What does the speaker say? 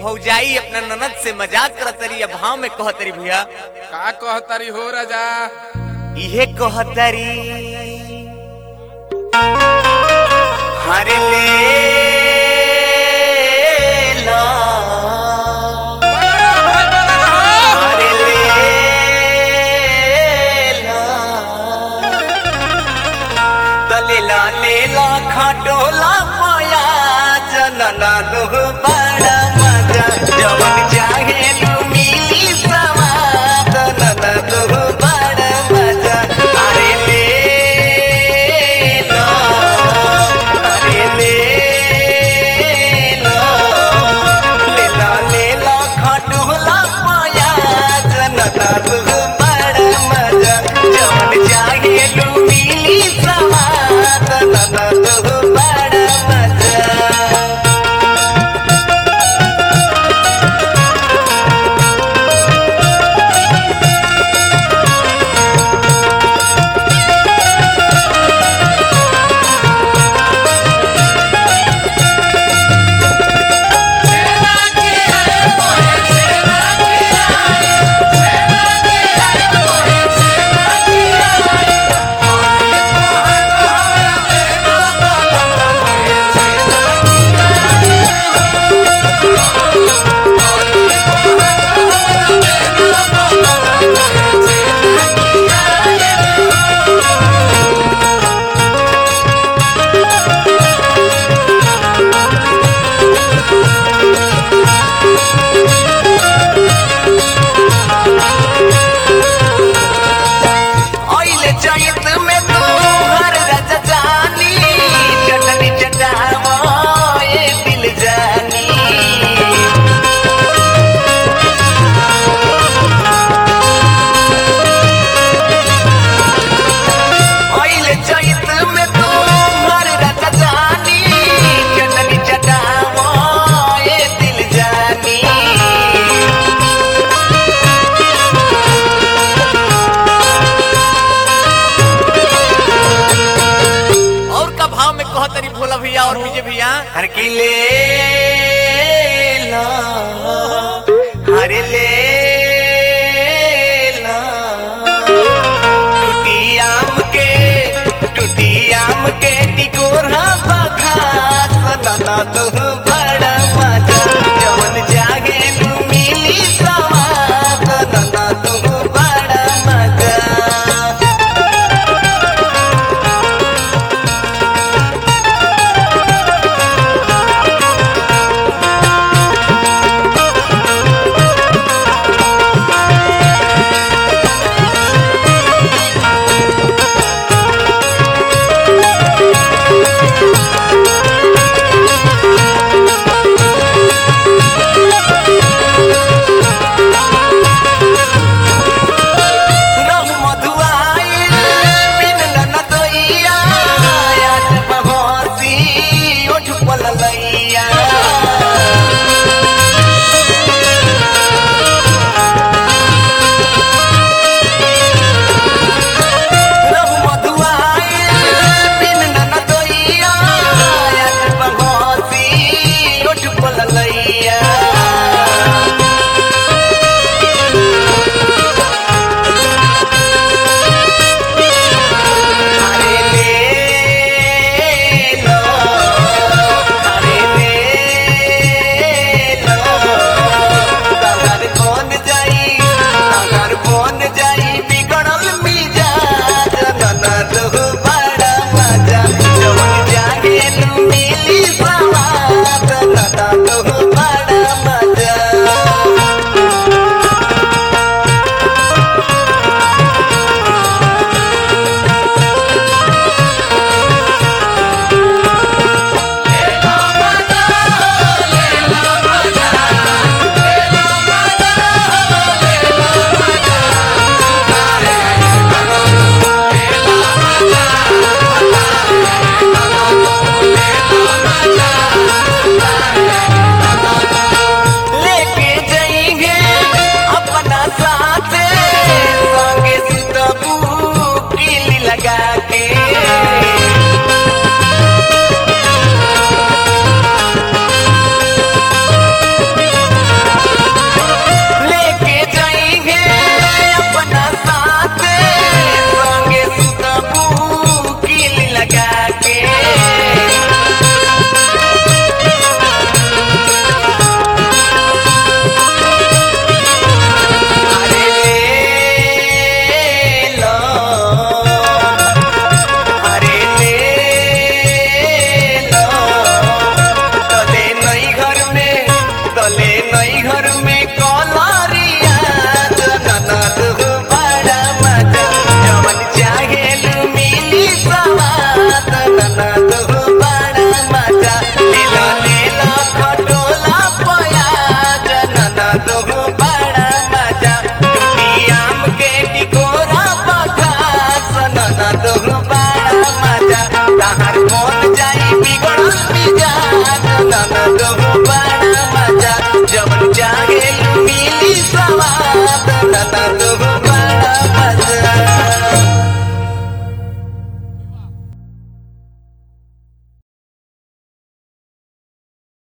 भौजाई अपना ननद से मजाक करतरी या भाव में कहतरी भैया का कहतारी हो राजा इहे कहतरी हरे ले ला हरे ले ला तलेला लेला खटोला पाया जनना दुह बड़ा मजा जवन चाहे लू मिली सवाद नना दुह बड़ा मजा अरे ले लो अरे ले लो लेला लेला खटोला पाया जनना दुह बड़ा मजा जवन चाहे लू मिली सवाद नना दुह बड़ा मजा ओइले चैत में तू हर रज जानी चटनी चटावो ये दिल जानी ओइले चैत में तू हर रज जानी चटनी चटावो ये दिल जानी और का भाव में कह तरी भोला भैया और विजय भैया हर की ले ला हरे ले ला टूटी आम के टूटी आम के टिकोरा बखा सदा तो बड़ा मजा जवन जागे लू मिली सवाद सदा तो बड़ा मजा ननद